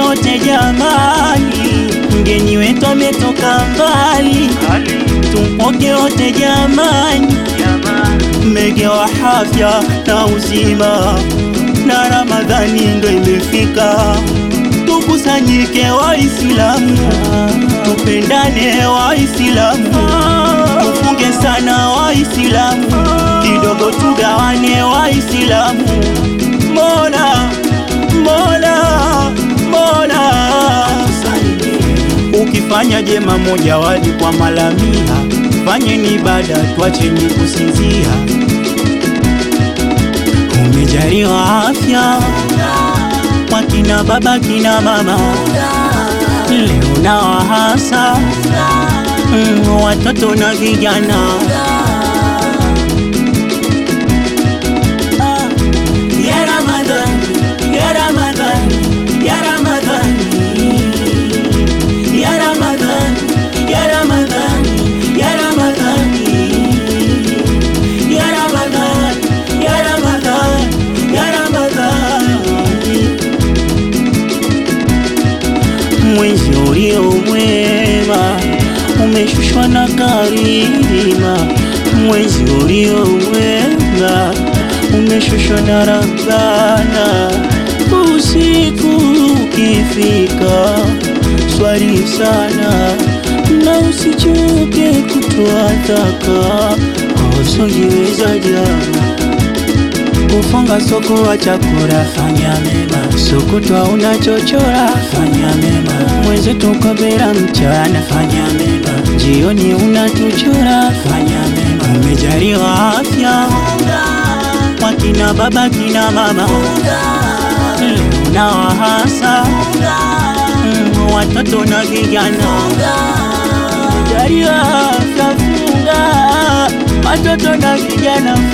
wote jamani, mgeni wetu ametoka mbali, tumpoke wote jamani, mmegewa afya na uzima, na Ramadhani ndo imefika, tukusanyike Waislamu, tupendane Waislamu, tufunge sana Waislamu, kidogo tugawane Waislamu, Mola Mola Mola, ukifanya jema moja wali kwa malamia, fanyeni ibada, twacheni kusinzia. Umejaliwa afya kwa kina baba kina mama, leo na wahasa mm, watoto na vijana Ya Ramadhan, Ya Ramadhan, Ya Ramadhan, Ya Ramadhan, Ya Ramadhan, Ya Ramadhan, Ya Ramadhan, Ya Ramadhan, Ya Ramadhan. Mwezi ulio mwema umeshushwa na karima, mwezi ulio mwema umeshushwa na Rabbana. Usiku ukifika, swali sana na usichoke kutoa zaka, hausojiweza jana kufunga soko wa chakula, fanya mema. Sokotwa unachochora, fanya mema. Mwenzetu kabera mchana, fanya mema. Jioni unatuchora, fanya mema. Umejaliwa afya kwa kina baba kina mama, leo na wahasa mm, watoto na vijana. Umejaliwa afya, funga watoto na vijana